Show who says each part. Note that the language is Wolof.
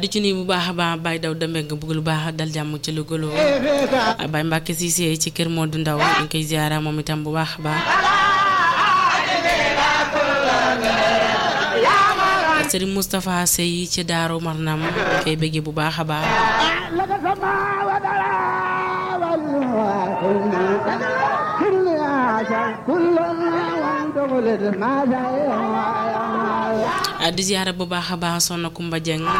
Speaker 1: di ci nuyu bu baax a baax Baye Daw Dembe nga bëgg lu baax dal jàmm ci lu gëloo Baye Mbacke Cissé ci kër Modou Ndaw ñu ngi koy ziara moom itam bu baax a baax Serigne Moustapha Sey ci Daaru Marnam koy bëggee bu baax a baax di ziara bu baax a baax Soxna Kumba Dieng